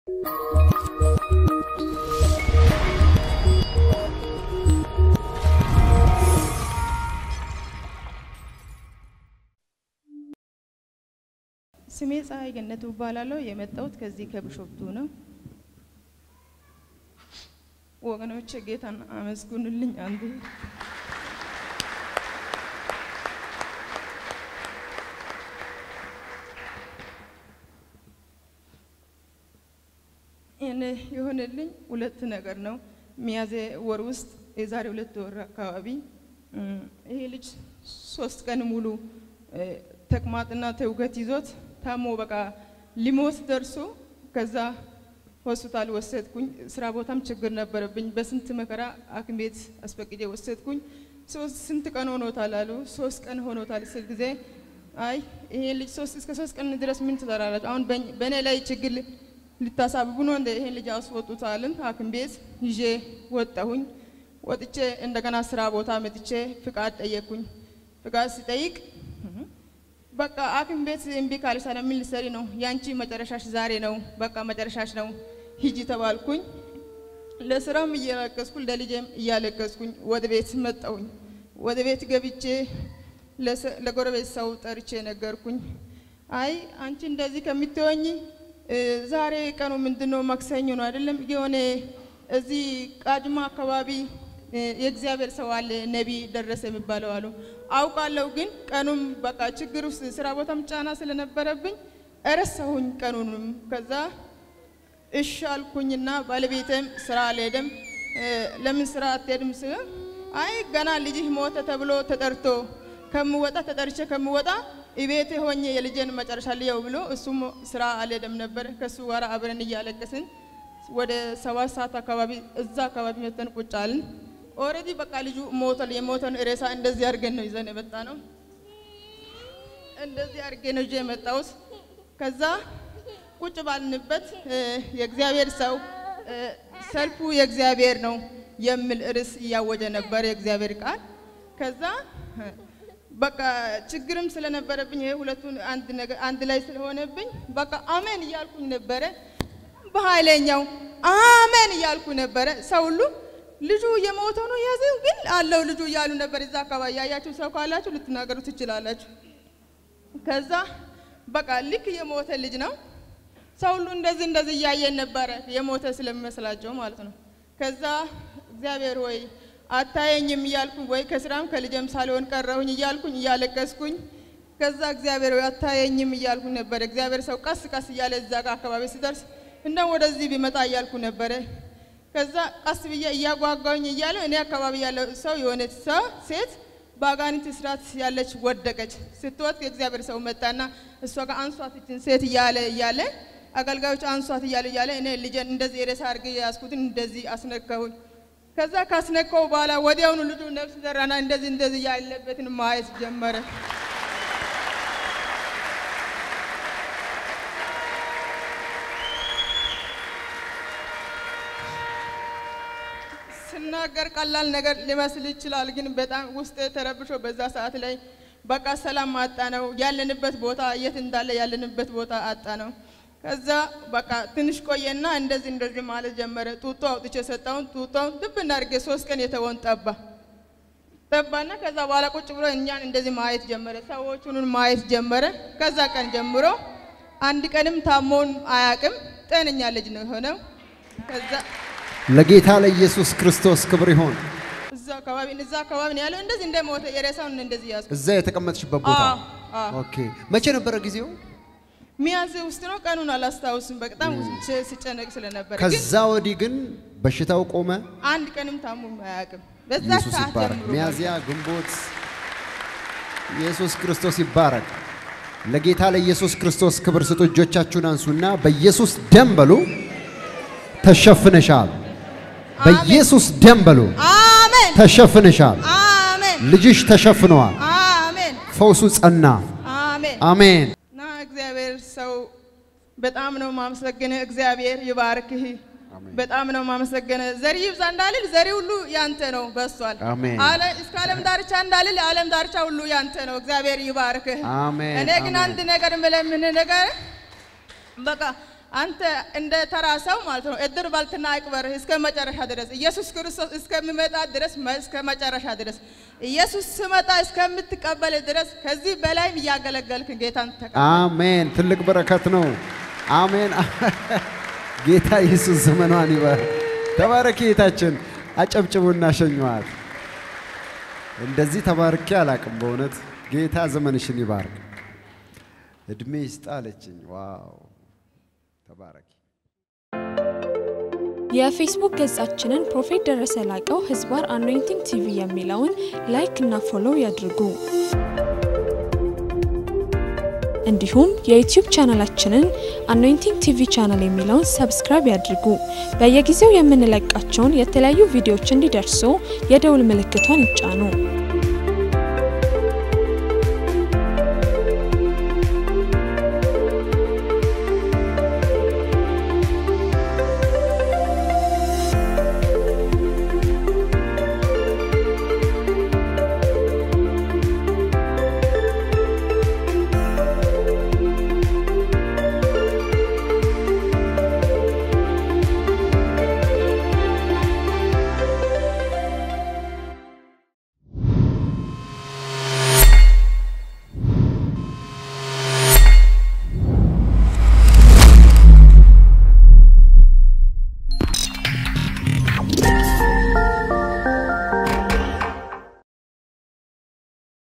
ስሜ ፀሐይ ገነቱ እባላለሁ። የመጣሁት ከዚህ ከቢሾፍቱ ነው። ወገኖች ጌታን አመስግኑልኝ። አንዴ እኔ የሆነልኝ ሁለት ነገር ነው። ሚያዝያ ወር ውስጥ የዛሬ ሁለት ወር አካባቢ እም፣ ይሄ ልጅ ሶስት ቀን ሙሉ እ፣ ተቅማጥና ተውከት ይዞት ታሞ በቃ ሊሞት ደርሶ ከዛ ሆስፒታል ወሰድኩኝ። ስራ ቦታም ችግር ነበረብኝ። በስንት መከራ ሐኪም ቤት አስፈቅጄ ወሰድኩኝ። ሶስት ስንት ቀን ሆኖታል አሉ። ሶስት ቀን ሆኖታል ስል ጊዜ አይ ይሄ ልጅ ሶስት እስከ ሶስት ቀን ድረስ ምን ትሰራላችሁ? አሁን በእኝ- በእኔ ላይ ችግር ል- ልታሳብቡ ነው እንደ ይሄን ልጅ አስወጡታልን። ሐኪም ቤት ይዤ ወጣሁኝ። ወጥቼ እንደገና ስራ ቦታ መጥቼ ፍቃድ ጠየቅኩኝ። ፍቃድ ሲጠይቅ በቃ ሐኪም ቤት እምቢ ካልሽ ታዲያ ምን ልትሰሪ ነው? ያንቺ መጨረሻሽ ዛሬ ነው፣ በቃ መጨረሻሽ ነው፣ ሂጂ ተባልኩኝ። ለስራም እያለቀስኩ ለልጄም እያለቀስኩኝ ወደ ቤት መጣሁኝ። ወደ ቤት ገብቼ ለሰ- ለጎረቤት ሰው ጠርቼ ነገርኩኝ። አይ አንቺ እንደዚህ ከምትሆኝ እ፣ ዛሬ ቀኑ ምንድን ነው? ማክሰኞ ነው አይደለም? የሆነ እዚህ ቃጅማ አካባቢ እ፣ የእግዚአብሔር ሰው አለ ነቢይ ደረሰ የሚባለው አሉ። አውቃለሁ፣ ግን ቀኑም በቃ ችግር ውስጥ ስራ ቦታም ጫና ስለነበረብኝ እረሳሁኝ ቀኑንም። ከዛ እሺ አልኩኝና ባለቤቴም ስራ አልሄደም። እ፣ ለምን ስራ አትሄድም ስለ አይ ገና ልጅህ ሞተ ተብሎ ተጠርቶ ከምወጣ ተጠርቼ ከምወጣ ቤቴ ሆኜ የልጄን መጨረሻ ልየው ብሎ እሱም ስራ አልሄደም ነበር። ከእሱ ጋር አብረን እያለቀስን ወደ ሰባት ሰዓት አካባቢ እዛ አካባቢ መተን ቁጭ አልን። ኦልሬዲ በቃ ልጁ ሞቷል። የሞተን ሬሳ እንደዚህ አድርገን ነው ይዘን የመጣ ነው። እንደዚህ አድርጌ ነው ይዤ የመጣሁት። ከዛ ቁጭ ባልንበት እ፣ የእግዚአብሔር ሰው እ፣ ሰልፉ የእግዚአብሔር ነው የሚል ርዕስ እያወጀ ነበር የእግዚአብሔር ቃል። ከዛ እ፣ በቃ ችግርም ስለነበረብኝ ይሄ ሁለቱን አንድ ነገር አንድ ላይ ስለሆነብኝ በቃ አሜን እያልኩኝ ነበረ። በኃይለኛው አሜን እያልኩ ነበረ። ሰው ሁሉ ልጁ የሞተ ነው ያዘው ግን አለው ልጁ እያሉ ነበር። እዛ አካባቢ ያያችሁ ሰው ካላችሁ ልትናገሩ ትችላላችሁ። ከዛ በቃ ልክ የሞተ ልጅ ነው። ሰው ሁሉ እንደዚህ እንደዚህ እያየን ነበረ፣ የሞተ ስለሚመስላቸው ማለት ነው። ከዛ እግዚአብሔር ወይ አታየኝም እያልኩኝ ወይ ከስራም ከልጄም ሳልሆን ቀረሁኝ እያልኩኝ እያለቀስኩኝ ከዛ እግዚአብሔር ወይ አታየኝም እያልኩኝ ነበረ። እግዚአብሔር ሰው ቀስ ቀስ እያለ እዛ ጋር አካባቢ ሲደርስ እንደው ወደዚህ ቢመጣ እያልኩ ነበረ። ከዛ ቀስ ብዬ እያጓጓኝ እያለ እኔ አካባቢ ያለው ሰው የሆነች ሰው ሴት በአጋንንት እስራት ያለች ወደቀች። ስትወድቅ የእግዚአብሔር ሰው መጣና እሷ ጋር አንሷት ይችን ሴት እያለ እያለ አገልጋዮች አንሷት እያለ እያለ እኔ ልጄን እንደዚህ የሬሳ አድርጌ ያዝኩትን እንደዚህ አስነካሁኝ። ከዛ ካስነካው በኋላ ወዲያውኑ ልጁ ነፍስ ዘራና እንደዚህ እንደዚህ ያለበትን ማየት ጀመረ። ስናገር ቀላል ነገር ሊመስል ይችላል፣ ግን በጣም ውስጥ ተረብሾ በዛ ሰዓት ላይ በቃ ሰላም አጣ ነው። ያለንበት ቦታ የት እንዳለ ያለንበት ቦታ አጣ ነው። ከዛ በቃ ትንሽ ቆየና እንደዚህ እንደዚህ ማለት ጀመረ። ጡጦ አውጥቼ ሰጠውን። ጡጦውን ድብ እናድርጌ ሶስት ቀን የተወን ጠባ ጠባና ከዛ በኋላ ቁጭ ብሎ እኛን እንደዚህ ማየት ጀመረ። ሰዎቹን ማየት ጀመረ። ከዛ ቀን ጀምሮ አንድ ቀንም ታሞን አያቅም። ጤነኛ ልጅ ነው የሆነው። ከዛ ለጌታ ለኢየሱስ ክርስቶስ ክብር ይሆን። እዛ አካባቢ እዛ አካባቢ ነው ያለው። እንደዚህ እንደሞተ የሬሳውን እንደዚህ ያዝኩ። እዛ የተቀመጥሽበት ቦታ አዎ፣ አዎ። ኦኬ። መቼ ነበረ ጊዜው? ሚያዝያ ውስጥ ነው። ቀኑን አላስታውስም። በጣም ስ- ስጨነቅ ስለነበረ ግን ከዛ ወዲህ ግን በሽታው ቆመ። አንድ ቀንም ታሞ አያውቅም። በዛ ኢየሱስ ሰዓት ይባረክ። ጀምሮ ሚያዝያ፣ ግንቦት ኢየሱስ ክርስቶስ ይባረክ። ለጌታ ለኢየሱስ ክርስቶስ ክብር ስጡ። እጆቻችሁን አንሱና በኢየሱስ ደም በሉ ተሸፍነሻል። በኢየሱስ ደም በሉ አሜን፣ ተሸፍነሻል። አሜን፣ ልጅሽ ተሸፍነዋል። አሜን፣ ፈውሱ ጸና። አሜን። አሜን። እና እግዚአብሔር ሰው በጣም ነው ማመሰገነ። እግዚአብሔር ይባርክህ። በጣም ነው ማመሰገነ። ዘሪ ይብዛ እንዳልል ዘሪ ሁሉ ያንተ ነው በሷል። አሜን። አለ እስከ ዓለም ዳርቻ እንዳልል ዓለም ዳርቻ ሁሉ ያንተ ነው። እግዚአብሔር ይባርክህ። አሜን፣ እኔ ግን አሜን። አንድ ነገር ምለምን ነገር በቃ አንተ እንደ ተራ ሰው ማለት ነው እድር ባልትና አይቅበርህ እስከ መጨረሻ ድረስ ኢየሱስ ክርስቶስ እስከሚመጣ ድረስ መ- እስከ መጨረሻ ድረስ ኢየሱስ ስመጣ እስከምትቀበል ድረስ ከዚህ በላይም እያገለገልክ ጌታን ተቀበል። አሜን። ትልቅ በረከት ነው። አሜን። ጌታ ኢየሱስ ዘመኗን ይባርክ። ተባረኪ ጌታችን። አጨብጭቡና ሸኘዋት። እንደዚህ ተባርኬ አላቅም። በእውነት ጌታ ዘመንሽን ይባርክ። እድሜ ይስጥ አለችኝ። ዋው ተባረኪ። የፌስቡክ ገጻችንን ፕሮፌት ደረሰ ላቀው ህዝባር አኖይንቲንግ ቲቪ የሚለውን ላይክ እና ፎሎው ያድርጉ። እንዲሁም የዩቲዩብ ቻናላችንን አኖይንቲንግ ቲቪ ቻናል የሚለውን ሰብስክራይብ ያድርጉ። በየጊዜው የምንለቃቸውን የተለያዩ ቪዲዮዎች እንዲደርሱ የደውል ምልክቷን ይጫኑ።